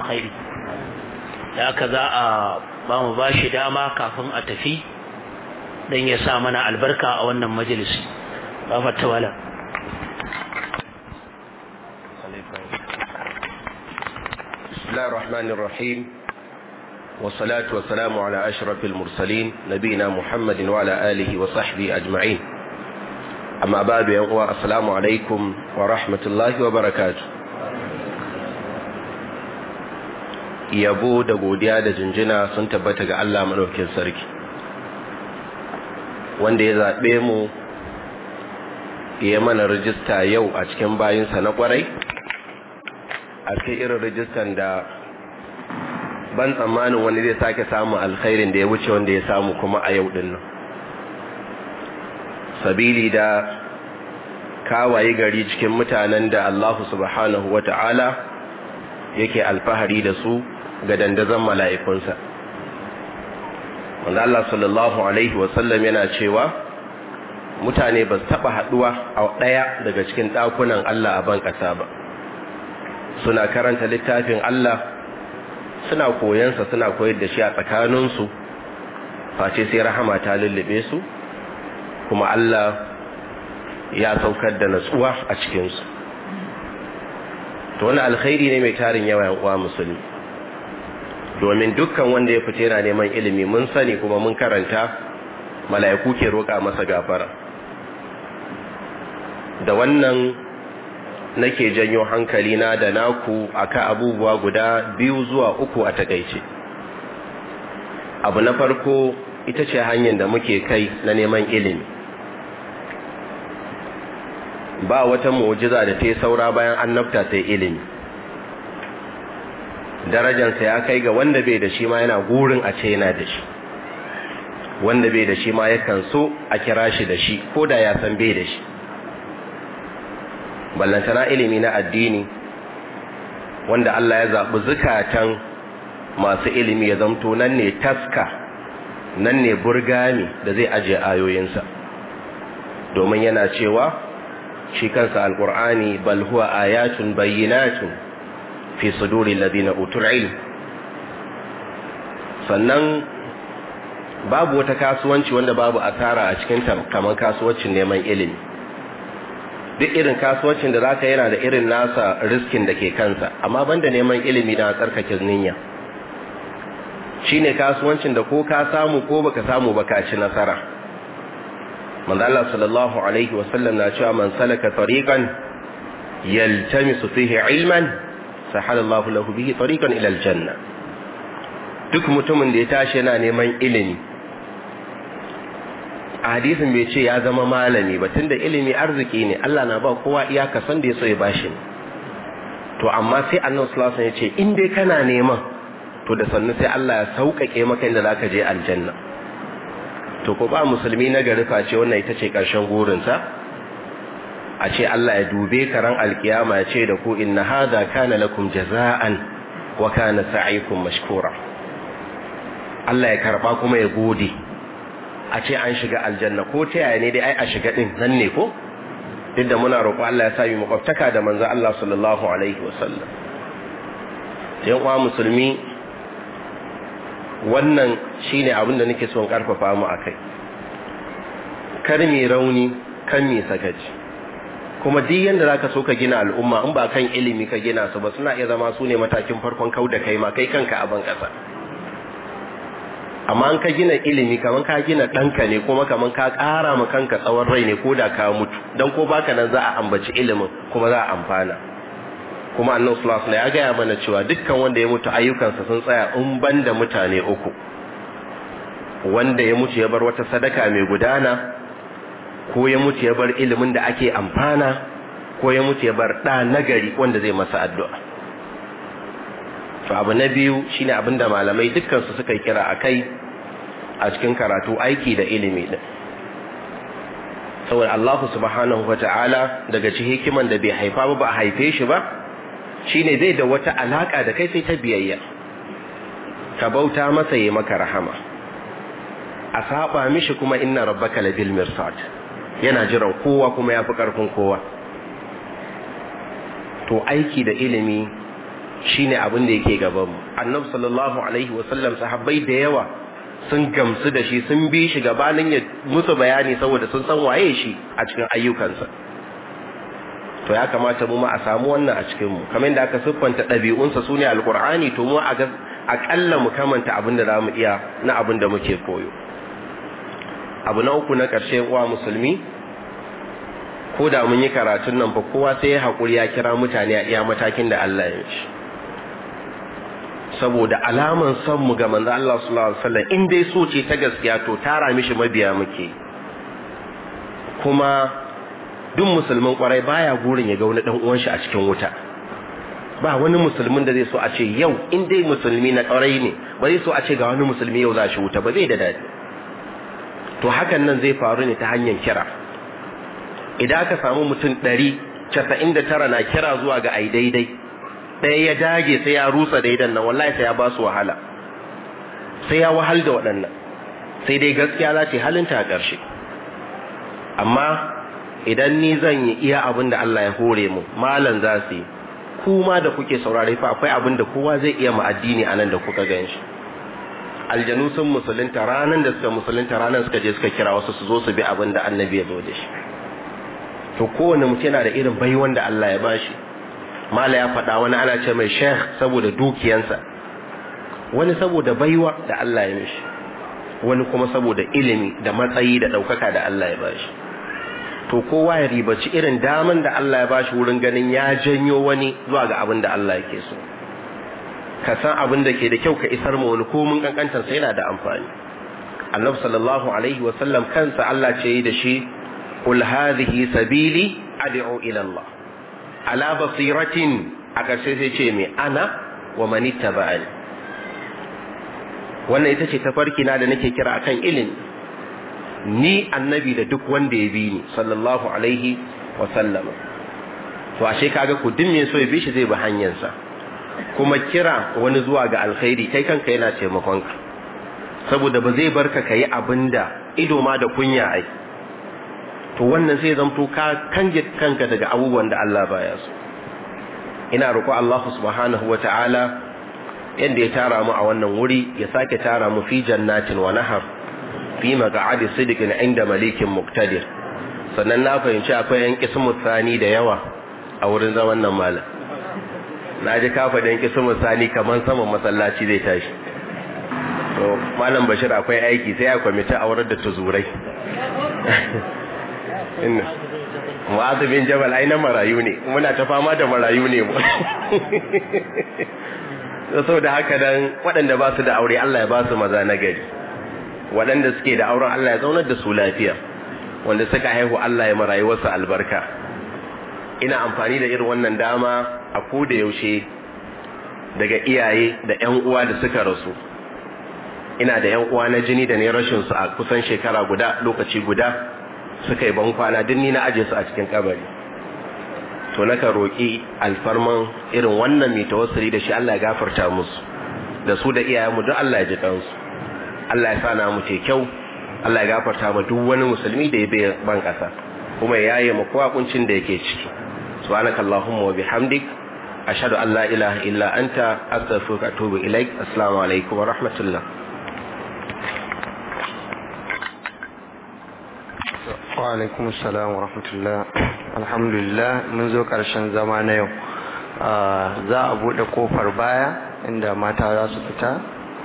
alkhairi da aka za a ba mu ba shi dama kafin a tafi don ya sa mana albarka a wannan majalisi ba fata wala بسم الله الرحمن الرحيم والصلاة والسلام على أشرف المرسلين نبينا محمد وعلى آله وصحبه أجمعين أما بعد يا السلام عليكم ورحمة الله وبركاته yabo da godiya da jinjina sun tabbata ga Allah madaukakin sarki wanda ya zaɓe mu ya mana rijista yau a cikin bayinsa na kwarai a cikin irin rijistan da ban tsammanin wani zai sake samun alkhairin da ya wuce wanda ya samu kuma a yau dinnan sabili da kawaye gari cikin mutanen da Allah subhanahu wata'ala yake alfahari da su ga dandazon mala'ikunsa wanda Allah sallallahu Alaihi wasallam yana cewa mutane ba su taɓa haɗuwa a ɗaya daga cikin ɗakunan Allah a ban ƙasa ba suna karanta littafin Allah suna koyansa suna koyar da shi a tsakaninsu face sai rahama ta lullube su kuma Allah ya saukar da natsuwa a cikinsu to wani alkhairi ne mai tarin yawa uwa musulmi domin dukkan wanda ya fita yana neman ilimi mun sani kuma mun karanta mala'iku ke roƙa masa gafara da wannan nake janyo hankali na da naku akan abubuwa guda biyu zuwa uku a takaice abu na farko ita ce hanyar da muke kai na neman ilimi ba wata mu'jiza da ta yi saura bayan annabta sai ilimi darajansa ya kai ga wanda bai da shi ma yana gurin a ce yana da shi wanda bai da shi ma yakan so a kira shi da shi ko da ya san bai da shi ballantana ilimi na addini wanda Allah ya zaɓi zukatan masu ilimi ya zamto nan ne taska nan ne burgami da zai ajiye ayoyinsa domin yana cewa shi kansa alƙur'ani bal huwa ayatun bayyinatun fi suduri ladina utul ilm sannan babu wata kasuwanci wanda babu asara a cikin ta kamar kasuwancin neman ilimi duk irin kasuwancin da zaka yana da irin nasa riskin da ke kansa amma banda neman ilimi da tsarkake niyya shine kasuwancin da ko ka samu ko baka samu baka ci nasara manzo Allah sallallahu alaihi wasallam na cewa man salaka tariqan yaltamisu fihi ilman sahalallahu lahu bihi tariqan ila aljanna duk mutumin da ya tashi yana neman ilimi a hadisin bai ce ya zama malami ba tunda ilimi arziki ne Allah na ba kowa iyaka san da ya so ya bashi to amma sai Annabi sallallahu alaihi wasallam ya ce in dai kana neman to da sannu sai Allah ya sauƙaƙe maka inda zaka je aljanna to ko ba musulmi na gari face wannan ita ce ƙarshen gurinsa a ce Allah ya dube ka ran alkiyama ya ce da ku inna hadha kana lakum jaza'an wa kana sa'ikum mashkura Allah ya karba kuma ya gode a ce an shiga aljanna ko ta yaya ne dai ai a shiga din nan ne ko duk da muna roƙo Allah ya sa mu makwabtaka da manzo Allah sallallahu alaihi wasallam sai uwa musulmi wannan shine abin da nake son karfafa mu akai kar mi rauni kan mi sakaci kuma duk yanda zaka so ka gina al'umma in ba kan ilimi ka gina su ba suna iya zama su ne matakin farkon kau da kai ma kai kanka a ban kasa amma an ka gina ilimi kaman ka gina ɗanka ne kuma kaman ka ƙara ma kanka tsawon rai ne ko da ka mutu don ko baka nan za a ambaci ilimin kuma za a amfana kuma annan sulasula ya gaya mana cewa dukkan wanda ya mutu ayyukansa sun tsaya in ban da mutane uku wanda ya mutu ya bar wata sadaka mai gudana ko ya mutu ya bar ilimin da ake amfana ko ya mutu ya bar ɗa nagari wanda zai masa addu'a to abu na biyu shine abin da malamai dukkansu suka kira a kai a cikin karatu aiki da ilimi din saboda Allah subhanahu wata'ala daga cikin hikiman da bai haifa ba ba a haife shi ba shine bai da wata alaka da kai sai ta biyayya ka bauta masa yi maka rahama a saba mishi kuma inna rabbaka labil mirsad yana jiran kowa kuma yafi karfin kowa to aiki da ilimi shine abin da yake gaban mu annabi sallallahu alaihi wasallam sahabbai da yawa sun gamsu da shi sun bi shi gabanin ya musu bayani saboda sun san waye shi a cikin ayyukansa to ya kamata mu ma a samu wannan a cikin mu kamar da aka siffanta ɗabi'unsa sune alqur'ani to mu a ga akalla mu kamanta abin da zamu iya na abin da muke koyo abu na uku na ƙarshe uwa musulmi ko da mun yi karatun nan fa kowa sai ya haƙuri ya kira mutane a iya matakin da Allah ya shi saboda alaman son mu ga manzo Allah sallallahu alaihi wasallam in dai so ce ta gaskiya to tara mishi mabiya muke kuma duk musulmin kwarai baya gurin ya ga wani dan uwan shi a cikin wuta ba wani musulmin da zai so a ce yau in dai musulmi na kwarai ne ba zai so a ce ga wani musulmi yau za shi wuta ba zai da dadi to hakan nan zai faru ne ta hanyar kira idan aka samu mutum ɗari casa'in da tara na kira zuwa ga ai daidai ɗaya ya dage sai ya rusa daidan nan wallahi sai ya ba su wahala sai ya wahal da waɗannan sai dai gaskiya za ce halinta a ƙarshe amma idan ni zan yi iya abin da Allah ya hore mu malam za su yi kuma da kuke saurare fa akwai abin da kowa zai iya mu addini a nan da kuka gan shi aljanu sun musulunta ranar da suka musulunta ranar suka je suka kira wasu su zo su bi abin da annabi ya zo da shi to kowane mutum yana da irin baiwan da Allah ya bashi mala ya faɗa wani ana ce mai sheikh saboda dukiyansa wani saboda baiwa da Allah ya mishi wani kuma saboda ilimi da matsayi da ɗaukaka da Allah ya bashi to kowa ya ribaci irin daman da Allah ya bashi wurin ganin ya janyo wani zuwa ga abin da Allah yake so ka san abin da ke da kyau ka isar ma wani komin kankantar sai yana da amfani annabi sallallahu alaihi wa sallam kansa Allah ce yi da shi qul hadhihi sabili ad'u ila Allah ala basiratin a ƙarshe sai ce me ana wa man ittaba'ani wannan ita ce tafarki na da nake kira akan ilimi ni annabi da duk wanda ya bi ni sallallahu alaihi wa sallama to ashe kaga ku din me so ya bi shi zai bi hanyarsa kuma kira wani zuwa ga alkhairi kai kanka yana taimakon ka saboda ba zai barka kai abinda ido ma da kunya ai to wannan sai zamto ka kange kanka daga abubuwan da Allah baya so ina roƙo Allah subhanahu wata'ala yanda ya tara mu a wannan wuri ya sake tara mu fi jannatin wa nahar fi maq'adi sidqin inda malikin muqtadir sannan na fahimci akwai yan kismu sani da yawa a wurin zaman nan malam na ji kafa da yan kismu sani kaman saman masallaci zai tashi to malam bashir akwai aiki sai a kwamiti a wurin da tuzurai inna mu'adh bin jabal ai na marayu ne muna ta fama da marayu ne mu saboda haka dan waɗanda ba su da aure Allah ya ba su maza na gari waɗanda suke da auren Allah ya zaunar da su lafiya wanda suka haihu Allah ya marayu wasu albarka ina amfani da irin wannan dama a koda yaushe daga iyaye da ƴan uwa da suka rasu ina da ƴan uwa na jini da ne rashin su a kusan shekara guda lokaci guda suka yi ban kwana duk ni na aje su a cikin kabari to naka roki alfarman irin wannan mai tawassuli da shi Allah ya gafarta musu da su da iyayenmu duk Allah ya ji kansu Allah ya sa na mu kyau Allah ya gafarta ma duk wani musulmi da ya bai ban kasa kuma ya yaye mu kowa kuncin da yake ciki subhanakallahumma wa bihamdik ashhadu an la ilaha illa anta astaghfiruka wa atubu ilaik assalamu alaikum wa rahmatullah wa alaikum assalam wa rahmatullah alhamdulillah mun zo karshen zama na yau za a bude kofar baya inda mata za su fita